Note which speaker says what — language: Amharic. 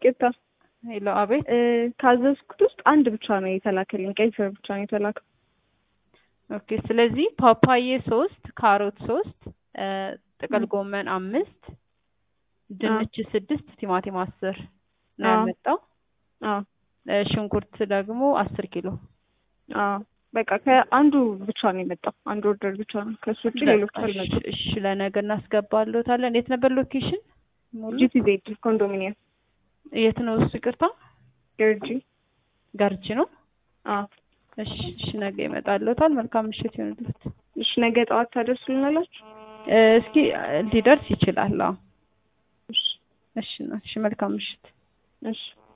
Speaker 1: ይቅርታ
Speaker 2: ሄሎ፣ አቤት።
Speaker 1: እ፣ ካዘዝኩት ውስጥ አንድ ብቻ ነው የተላከልኝ። ቀይ ስር ብቻ ነው የተላከው።
Speaker 2: ኦኬ። ስለዚህ ፓፓዬ ሶስት፣ ካሮት ሶስት፣ እ፣ ጥቅል ጎመን አምስት፣ ድንች ስድስት፣ ቲማቲም አስር ነው
Speaker 1: አዎ።
Speaker 2: ያመጣው።
Speaker 1: አዎ
Speaker 2: እ፣ ሽንኩርት ደግሞ አስር ኪሎ።
Speaker 1: አዎ በቃ ከአንዱ ብቻ ነው የመጣው። አንድ ኦርደር ብቻ ነው። ከሱ ውጭ ሌሎች
Speaker 2: በቃ እሺ፣
Speaker 1: አልመጡም።
Speaker 2: እሺ፣ ለነገ እናስገባለታለን። የት ነበር ሎኬሽን? ሙሉ
Speaker 1: ጂቲዜድ ኮንዶሚኒየም
Speaker 2: የት ነው እሱ? ይቅርታ
Speaker 1: ገርጂ።
Speaker 2: ገርጂ ነው።
Speaker 1: አዎ
Speaker 2: እሺ፣ እሺ፣ ነገ ይመጣለታል። መልካም ምሽት ይሆንለት።
Speaker 1: እሺ ነገ ጠዋት ታደርሱልናላችሁ?
Speaker 2: እ፣ እስኪ ሊደርስ ይችላል። አዎ።
Speaker 1: እሺ
Speaker 2: እሺ፣ እሺ፣ መልካም ምሽት።
Speaker 1: እሺ